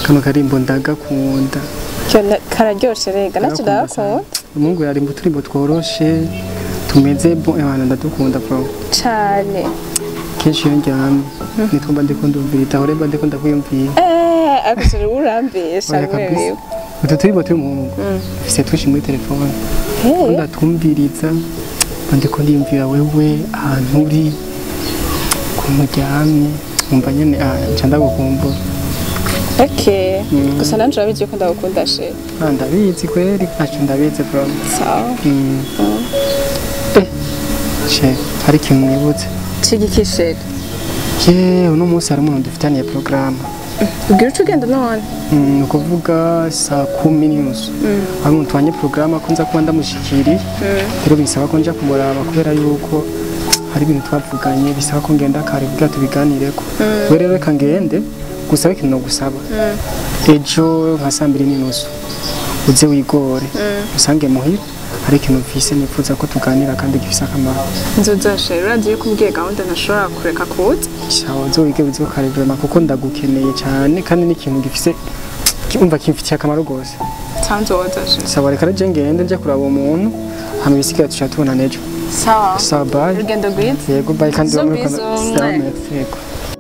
kano karimbo ndagakunda Kyo- kararyoshe rega nacyo ndagakunda umuhungu yarimba uturimbo tworoshe tumeze bo abana ndadukunda bro cane kenshi iyo ndyamye nitwo mba ndiko ndumvira ahore mba ndiko ndakwiyumvira Eh, ariko siri urambesha Oya kabisa. wewe utu turimbo turi umuhungu dufise twinshi muri telefone Eh, ndatwumviriza mba ndiko ndiyumvira wewe ahantu uri ukuntu uryamye umva nyene ah, nca ndagukumbura okay gusa nanje urabizi yuko ndagukunda she Ah, ndabizi kweri aco ndabizi bro sawa Mm. Eh, she hari ikintu nibutse cigikisheri ye uno munsi hari umuntu dufitaniye porogaramu ubwira uca ugenda none ni ukuvuga saa kumi n'inusu hari umuntu wanye porogaramu akunze kuba ndamushikiriye rero bisaba ko nja kumuraba kubera yuko hari ibintu twavuganye bisaba ko ngenda kare kugira tubiganireko we rero reka ngende gusaba ikintu nogusaba ejo nka saa mbiri n'inusu uze wigore usange muhira hari ikintu mfise nifuza ko tuganira kandi gifise akamaro nzoza she urazi yuko umbwiye gahunda ntashobora kureka kuza sawa uze wige uze kare vraiment kuko ndagukeneye cyane kandi n'ikintu gifise umva kimfitiye akamaro rwose nsanzoza she sawa reka rero ngende nje kuraba uwo muntu hama ibisigaye tuca tubona nejo sawa sawa bye urugendo rwiza yego bye kandi So bamwe busy, sawa mwe. merci, yego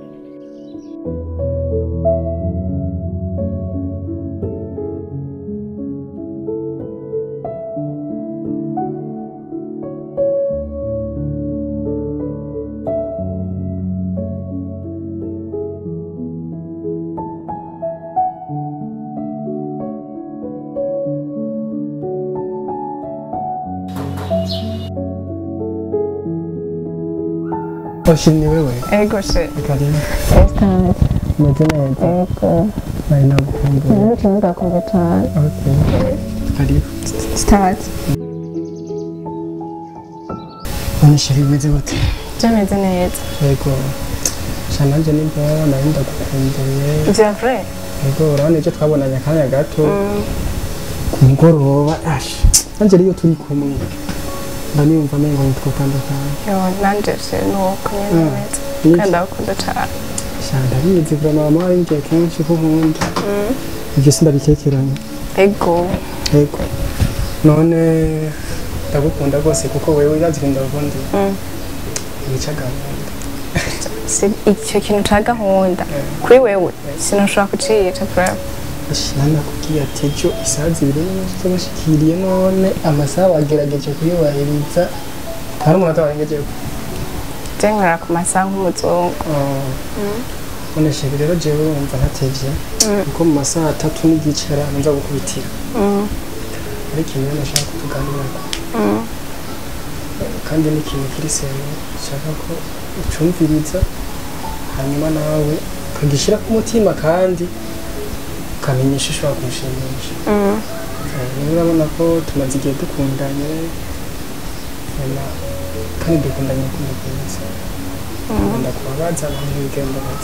Oshini wewe ego she karibu Esther, umeze neza ego, nari nagukumbuye nari cyane ndakumva cyane. okay karibu start none sheri bimeze gute byameze neza yego sha nanje nimba nari ndagukumbuye vya vrai yego urabona ibyo twabonanye akanya gato ku mugoroba ash nanje rero iyo turi kumwe mba niyumva amengo ntitwatandukanye yo nanje she nuko nyene Mm. neza Niki? kandi ndagukunda cane sha ndabizi vraiment mama waringiye kenshi ko nkunda ibyo sindabikekeranya ego yego none ndagukunda rwose kuko wewe urazi ko ndagukunda Mm. wica gahunda si icyo kintu ca gahunda kuri wewe sinoshobora kuciyica vraiment nakubwiye ati ejo isaha zibiri n'inusu z'abashikiriye none amasaha wagerageje kuyubahiriza hari umuntu atawarengejeho je nkorera ku masaha nk'umuzungu none sheri rero jewe wumva ntatevye kuko mu masaha atatu n'igice hari ahantu nza gukubitira Mm, ari ikintu rero nashaka ko tuganirako mm. kandi ni ikintu kiri sero nshaka ko ucumviriza hanyuma nawe ukagishyira ku mutima kandi ukamenyesha ushobora kumushimisha Mm. rero urabona ko tumaze igihe dukundanye nyuma kandi dukundanye urukundo rwiza nkunda kubabaza abantu bigembabaza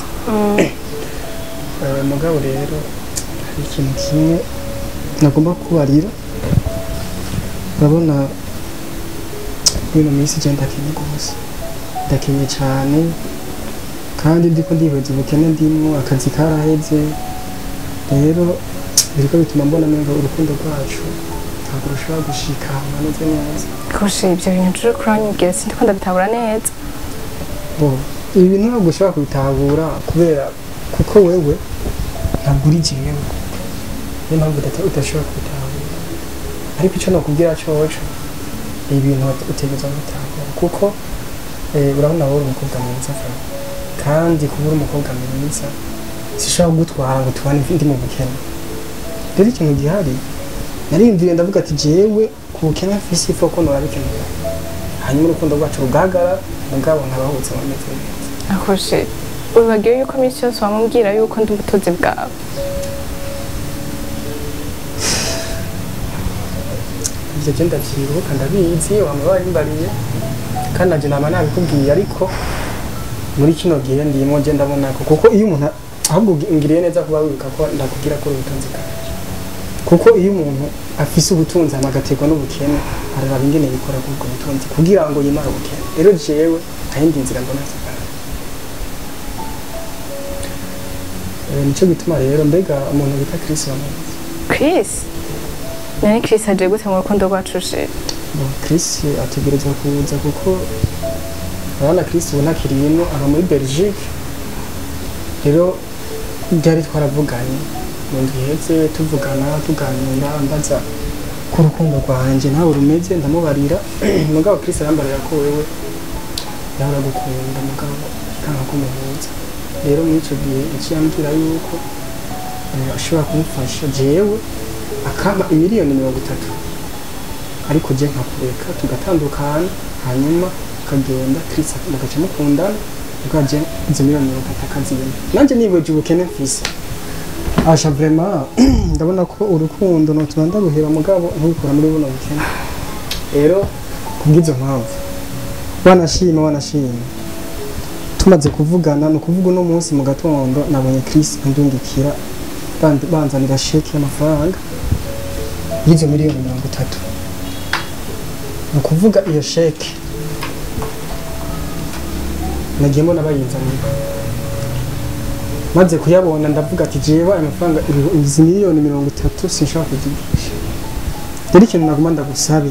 mugabo rero hari ikintu kimwe nagomba kubarira urabona bino minsi je ndakenye rwose ndakenye cyane kandi ndiko ndibaza ubukene ndimwo akazi karaheze rero biriko bituma mbona menga urukundo rwacu ntabwo rushobora gushika ahantu hameze neza Koshe ibyo bintu turi kuranyibwira sindiko ndabitabura neza bo ibi bintu ntabwo ushobora kubitahura kubera kuko wewe ntabwo uri jewe niyo mpamvu udata- udashobora kubitahura ariko icyo nakubwira coco ibi bintu utegereza kubitahura kuko eh, urabona wowe uri umukobwa mwiza Fran. kandi kuba uri umukobwa mwiza sishobora kugutwara ngo tubane ndi mu bukene rero ikintu gihari nariyumviriye ndavuga ati jewe ku bukene mfise ifo ko norabikenera hanyuma urukundo rwacu rugagara mugabo nkabahutse bameze neza akoshe wibagiwe yuko iminsi yose wamubwira yuko ndi ubutunzi bwawe ibyo byo ndabyibuka ndabizi wama warimbariye kandi nanje nama nabikubwiye ariko muri kino gihe ndimo je ndabona ko kuko iyo umuntu ahubwo ngiriye neza kuba wibuka ko ndakubwira ko uri ubutunzi bwawe kuko iyo umuntu afise ubutunzi hama agaterwa n'ubukene araraba ingene yikora kuri ubwo butunzi kugira ngo yimare ubukene rero jewe nta yindi nzira mbona zigana Eh, nico gituma rero mbega umuntu bita Chris bamuzi Chris nani Chris aje gute mu rukundo rwacu sheri Bon, Chris ategerezwa kuza kuko urabona Chris ubu ntakiriyemo aba muri Belgique rero byari twaravuganye mu ndwi iheze tuvugana tuganira mbaza ko urukundo rwanjye nawe rumeze ndamubarira mugabo Chris arambarira ko wewe yahora gukunda mugabo kanga kumuhuza rero muri icyo gihe yaciye ambwira yuko eh, ashobora kumufasha jewe akama imiliyoni mirongo itatu ariko je nkakureka tugatandukana hanyuma ukagenda Chris mugaca mukundana ukaje izo miliyoni mirongo itatu akazibona nanje nibaje ubukene mfise asha vraiment ndabona ko urukundo notuma ndaruheba mugabo ntubikora muri buno bukene rero kubw'izo mpamvu wanashima wanashima tumaze kuvugana ni ukuvuga uno munsi mu gatondo nabonye Chris andungikira band- banzanira sheke y'amafaranga y'izo miliyoni mirongo itatu ni ukuvuga iyo sheke nagiye mbona bayinzanira maze kuyabona ndavuga ati jewe aya mafaranga ibi- izi miliyoni mirongo itatu sinshobora kuzigisha rero ikintu naguma ndagusabe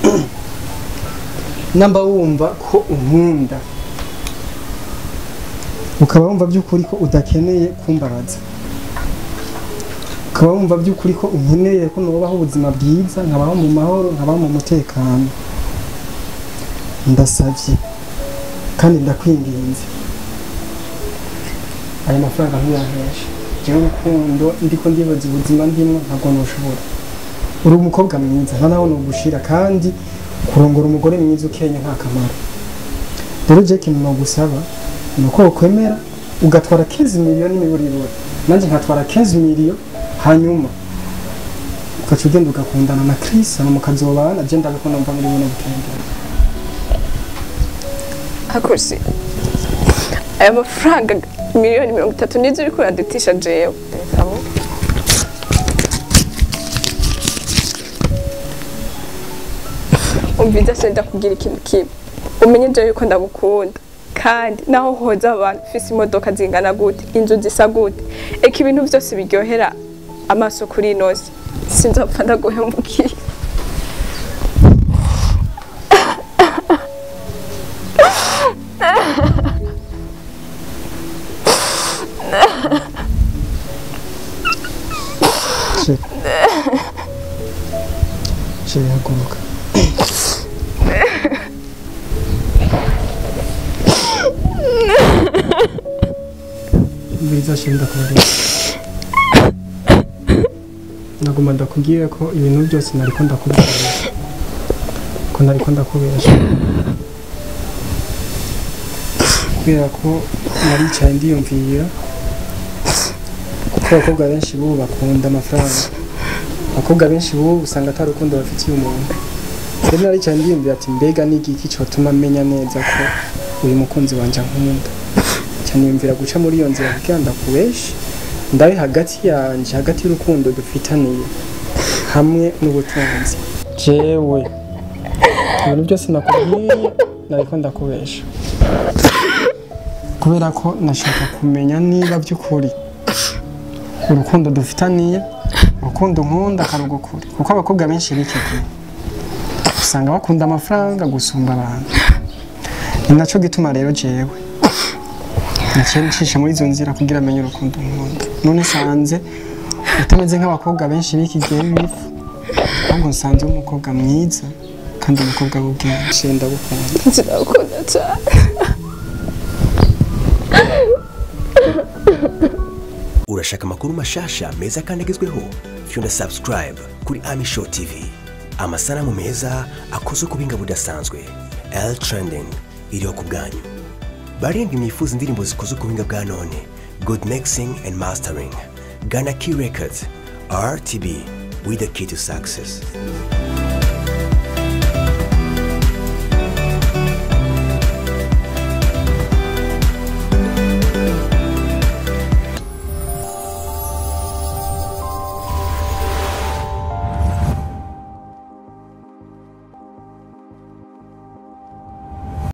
namba wumva ko unkunda ukaba wumva by'ukuri ko udakeneye kumbabaza ukaba wumva by'ukuri ko unkeneye ko nubaho ubuzima bwiza nkabaho mu mahoro nkabaho mu mutekano ndasabye kandi ndakwinginze aya mafaranga ntuyankeshe jewe urukundo ndiko ndibaza ubuzima ndimwo ntabwo nushobora uri umukobwa mwiza nta nawe nugushira kandi kurongora umugore mwiza ukenya nta kamaro rero je ikintu nogusaba ni uko wokwemera ugatwara 15 miliyoni n'imiburiburi nanjye nkatwara 15 miliyoni hanyuma ugaca ugenda ugakundana na Chris hama mukazobana je ndabiko numva muri buno bukendera hakoze aya mafaranga miliyoni mirongo itatu nizo uriko uradutisha jewe Ndabisaba. umva idase ndakubwira ikintu kimwe umenye jewe yuko ndagukunda kandi naho hoza abantu ufise imodoka zingana gute inzu zisa gute eka ibintu byose biryohera amaso kuri inosi sinzopfa ndaguhemukiye Chérie. Chérie, haguruka. Biza chérie ndakubarira. Naguma ndakubwira ko ibintu byose nariko ndakubwira. Ko nariko ndakubera chérie. Kubera ko naricaye ndiyumvira kuko abakobwa benshi bubu bakunda amafaranga abakobwa benshi bubu usanga atari urukundo bafitiye umuntu rero naricaye ndiyumvira ati mbega ni igiki cyotuma menya neza ko uyu mukunzi wanje ankunda cyane yumvira guca muri iyo nzira kugira ndakubeshe ndabe hagati yanje hagati y'urukundo dufitaniye hamwe n'ubutunzi jewe ibintu byose nakubwiye nariko ndakubesha kubera ko nashaka kumenya niba by'ukuri urukundo dufitaniye urukundo nkunda karugukuri kuko abakobwa benshi b'iki gihe usanga bakunda amafaranga gusumba abantu ni nacyo gituma rero jewe naciye ncisha muri izo nzira kugira amenye urukundo nkunda none nsanze utameze nk'abakobwa benshi b'iki gihe b'ibifu ahubwo nsanze uri umukobwa mwiza kandi umukobwa w'ubwenge ndagukunda ndagukunda cyane urashaka amakuru mashasha meza kandi agezweho fyunda subscribe kuri ami show tv amasanamu meza akozwe ku buhinga budasanzwe l trending iriho ku bwanyu barindwi mwifuza indirimbo zikozwe ku buhinga bwa none good mixing and mastering gana key records rtb with the key to success